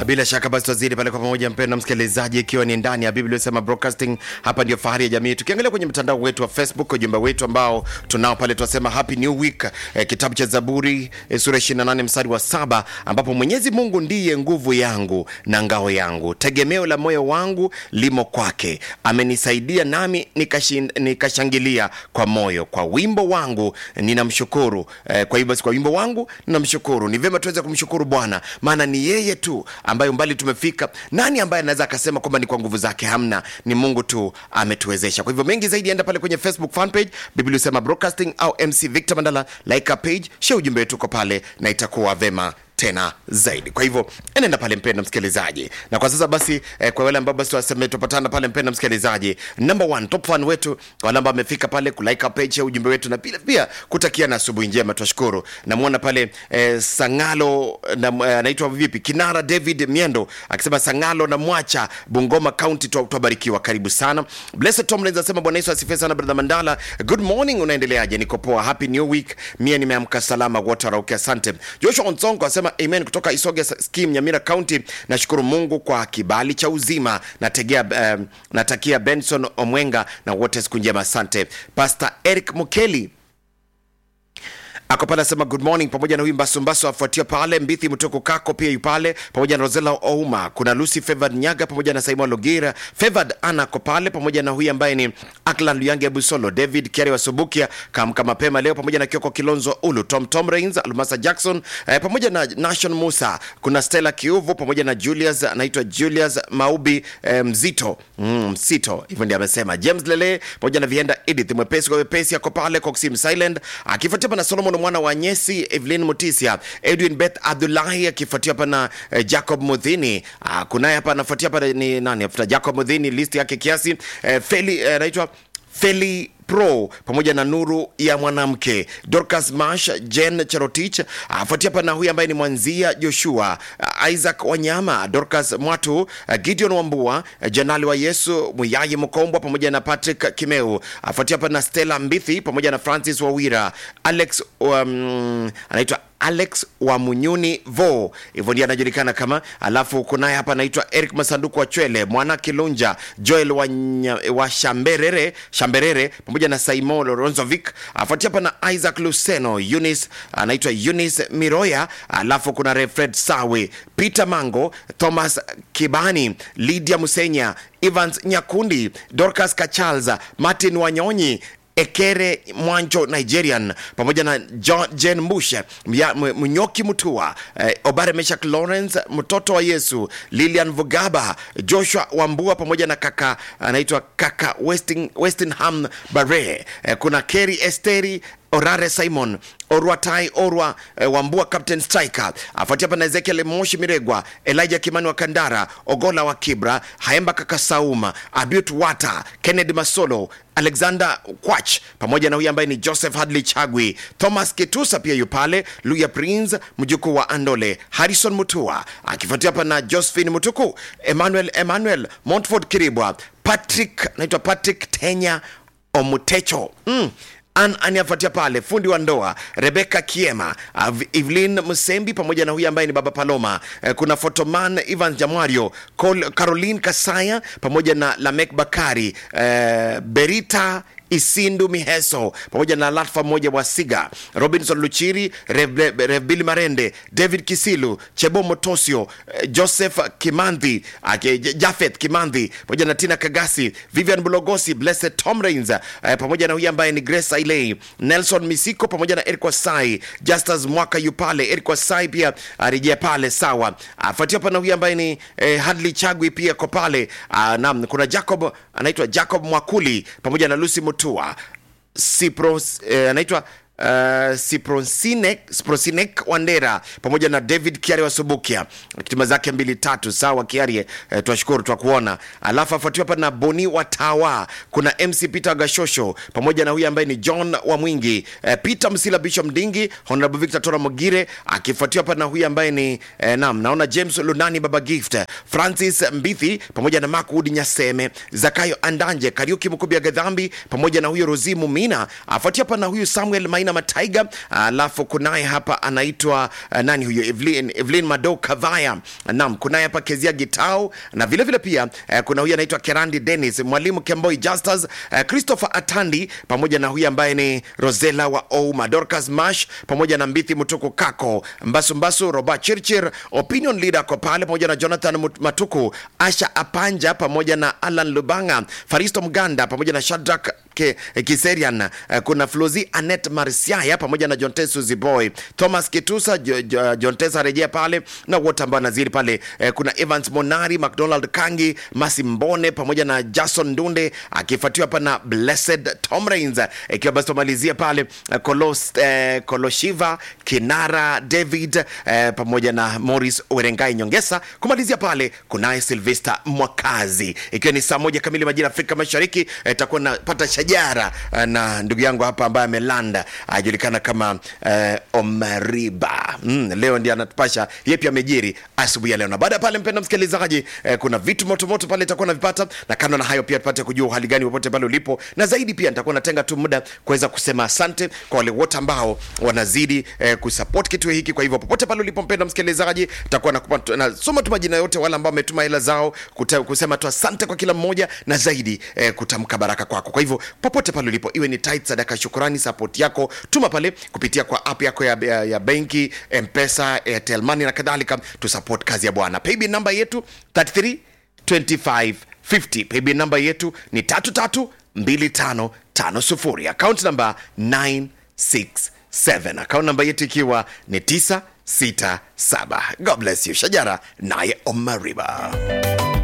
bila shaka basi twazidi pale kwa pamoja, mpendwa msikilizaji, ikiwa ni ndani ya Biblia sema broadcasting. Hapa ndio fahari ya jamii. Tukiangalia kwenye mtandao wetu wa Facebook, ujumbe wetu ambao tunao pale, tunasema happy new week eh, kitabu cha Zaburi eh, sura 28 mstari wa saba ambapo Mwenyezi Mungu ndiye nguvu yangu na ngao yangu, tegemeo la moyo wangu limo kwake, amenisaidia nami nikashin, nikashangilia kwa moyo, kwa wimbo wangu ninamshukuru. Eh, kwa hivyo basi, kwa wimbo wangu ninamshukuru. Ni vyema tuweze kumshukuru Bwana, maana ni yeye tu ambaye umbali tumefika. Nani ambaye anaweza akasema kwamba ni kwa nguvu zake? Hamna, ni Mungu tu ametuwezesha. Kwa hivyo mengi zaidi, enda pale kwenye Facebook fan page Biblia Usema Broadcasting au MC Victor Mandala, like a page, share ujumbe wetu uko pale, na itakuwa vema tena zaidi. Kwa hivyo enenda pale mpenda msikilizaji, na kwa sasa basi eh, kwa wale ambao basi waseme tupatana pale mpenda msikilizaji, number one top fan wetu, wale ambao amefika pale kulike page ya ujumbe wetu na pia pia kutakia na asubuhi njema, tunashukuru. Namuona pale eh, Sangalo na eh, anaitwa vipi, Kinara David Miendo akisema Sangalo na Mwacha Bungoma County, twabarikiwa, karibu sana. Blessed Tomlins anasema Bwana Yesu asifiwe sana brother Mandala, good morning, unaendeleaje? Niko poa, happy new week, mie nimeamka salama, wote warauke, asante. Joshua Onsongo asema amen kutoka Isoge Skim, Nyamira County. Nashukuru Mungu kwa kibali cha uzima. Nategea, um, natakia Benson Omwenga na wote siku njema, asante. Pastor Eric Mukeli ako pale asema good morning, pamoja na huyu Mbasumbasu afuatia pale Mbithi Mtoko Kako pia yu pale pamoja na Rosela Ouma, kuna Lucy Favored Nyaga pamoja na Simon Logira Favored Ana ako pale pamoja na huyu ambaye ni Aklan Luyange Busolo, David Kiari wa Subukia kamka mapema leo pamoja na Kioko Kilonzo Ulu, Tom Tom Rains, Almasa Jackson eh, pamoja na Nation Musa, kuna Stella Kiuvu pamoja na Julius anaitwa Julius Maubi eh, Mzito mm, Msito hivyo ndio amesema. James Lele pamoja na Vienda Edith mwepesi kwa wepesi ako pale Coxim Silent akifuatia na Solomon mwana wa Nyesi, Evelyn Mutisia, Edwin Beth Abdullahi akifuatia hapa na eh, Jacob Mudhini. Ah, kunaye hapa anafuatia hapa ni nani? Afuta Jacob Mudhini, list yake kiasi eh, Feli eh, anaitwa Feli Pro pamoja na nuru ya mwanamke Dorcas Mash, Jen Cherotich afuatia hapa na huyu ambaye ni mwanzia Joshua, Isaac Wanyama, Dorcas Mwatu, Gideon Wambua, Janali wa Yesu Muyayi Mkombwa pamoja na Patrick Kimeu afuatia hapa na Stella Mbithi pamoja na Francis Wawira, Alex um, anaitwa Alex wa Munyuni vo hivyo ndiye anajulikana kama. Alafu kunaye hapa anaitwa Eric Masanduku wa Chwele, Mwana Kilunja, Joel wa, nya, wa Shamberere, Shamberere pamoja na Simon Ronzovic, afuatia hapa na Isaac Luceno, Eunice anaitwa Eunice Miroya, alafu kuna Refred Sawe, Peter Mango, Thomas Kibani, Lydia Musenya, Evans Nyakundi, Dorcas Kachalza, Martin Wanyonyi Ekere Mwanjo Nigerian pamoja na John, Jen Mushe Mnyoki Mutua eh, Obare Meshak Lawrence mtoto wa Yesu Lilian Vugaba Joshua Wambua pamoja na kaka anaitwa kaka Westing, Westingham Bare eh, kuna Kerry Esteri Orare Simon Orwatai Orwa eh, Wambua Captain Striker afuatia hapa na Ezekiel Moshi Miregwa Elijah Kimani wa Kandara Ogola wa Kibra Haemba Kaka Sauma Abiut Wata Kennedy Masolo Alexander Kwach pamoja na huyu ambaye ni Joseph Hadley Chagwi Thomas Kitusa pia yu pale Luya Prince mjukuu wa Andole Harrison Mutua akifuatia hapa na Josephine Mutuku Emmanuel Emmanuel Montford Kiribwa Patrick naitwa Patrick Tenya Omutecho mm. An aniafuatia pale fundi wa ndoa Rebecca Kiema, Evelyn Musembi pamoja na huyu ambaye ni baba Paloma. Eh, kuna Fotoman Ivan Jamwario, Col Caroline Kasaya pamoja na Lamek Bakari, eh, Berita Isindu Miheso pamoja na Latfa mmoja wa Siga, Robinson Luchiri, Revbili Marende, David Kisilu, Chebo Motosio, Joseph Kimandhi, Jafeth Kimandhi pamoja na Tina Kagasi, Vivian Bulogosi, Blessed Tom Rains pamoja na huyu ambaye ni Grace Ailey, Nelson Misiko pamoja na Eric Wasai, Justus Mwaka yupale, Eric Wasai pia arejea pale sawa. Afuatia hapa na huyu ambaye ni eh, Hadley Chagwi pia ko pale. Naam, kuna Jacob anaitwa Jacob Mwakuli pamoja na Lucy Mutua Sipros eh, anaitwa Uh, Siprosinek, Siprosinek Wandera pamoja na David Kiari wa Subukia kitima zake mbili tatu sawa Kiari eh, twashukuru twakuona. Alafu afuatiwa hapa na Boni Watawa, kuna MC Peter Gashosho pamoja na huyu ambaye ni John wa Mwingi eh, Peter Msila Bishop Mdingi, Honorable Victor Tora Mogire akifuatiwa hapa na huyu ambaye ni eh, nam naona James Lunani Baba Gift, Francis Mbithi pamoja na Mark Wood Nyaseme, Zakayo Andanje, Kariuki Mkubia Gadhambi pamoja na huyo Rozimu Mina afuatiwa hapa na huyu Samuel Maina Maina Mataiga, alafu kunaye hapa anaitwa uh, nani huyo Evelyn, Evelyn Mado Kavaya. Naam, kunaye hapa Kezia Gitau na vile vile pia uh, kuna huyu anaitwa Kerandi Dennis, mwalimu Kemboi Justus, uh, Christopher Atandi pamoja na huyu ambaye ni Rosela wa Ouma, Dorcas Mash pamoja na Mbithi Mutuku Kako, Mbasu Mbasu, Robert Chirchir, Opinion Leader ko pale pamoja na Jonathan Mut- Matuku, Asha Apanja pamoja na Alan Lubanga, Faristo Mganda pamoja na Shadrack Ke, Kiserian, eh, kuna Flozi Anet Marsiaya pamoja na Jontesu Ziboy, Thomas Kitusa, Jo- Jo- Jontesa rejea pale na wote ambao naziri pale. Eh, kuna Evans Monari, McDonald Kangi, Masi Mbone pamoja na Jason Ndunde akifuatiwa hapa na Blessed Tom Rains, eh, ikiwa basi tumalizia pale eh, Kolos, eh, Koloshiva Kinara David eh, pamoja na Morris Werengai Nyongesa. Kumalizia pale kunaye Silvester Mwakazi, ikiwa ni saa moja kamili majira ya Afrika Mashariki. eh, takuwa napata shajara eh, na ndugu yangu hapa ambaye amelanda ajulikana kama eh, Omariba. Mm, leo ndiye anatupasha yepi amejiri asubuhi ya leo, na baada ya pale, mpenda msikilizaji, eh, kuna vitu motomoto pale itakuwa navipata, na kando na hayo pia tupate kujua hali gani popote pale ulipo, na zaidi pia nitakuwa natenga tu muda kuweza kusema asante kwa wale wote ambao wanazidi eh, kusupport kituo hiki. Kwa hivyo popote pale ulipo, mpenda msikilizaji, nitakuwa nakupa- nasoma tu majina yote wale ambao wametuma hela zao kuta, kusema tu asante kwa kila mmoja, na zaidi eh, kutamka baraka kwako. Kwa hivyo popote pale ulipo, iwe ni tithe, sadaka, shukurani, support yako, tuma pale kupitia kwa app yako ya, ya, ya benki, Mpesa, Airtel Money na kadhalika, tu support kazi ya Bwana. Paybill namba yetu 33 2550 paybill namba yetu ni 332550 account namba 967 account namba yetu ikiwa ni 967 god bless you shajara naye omariba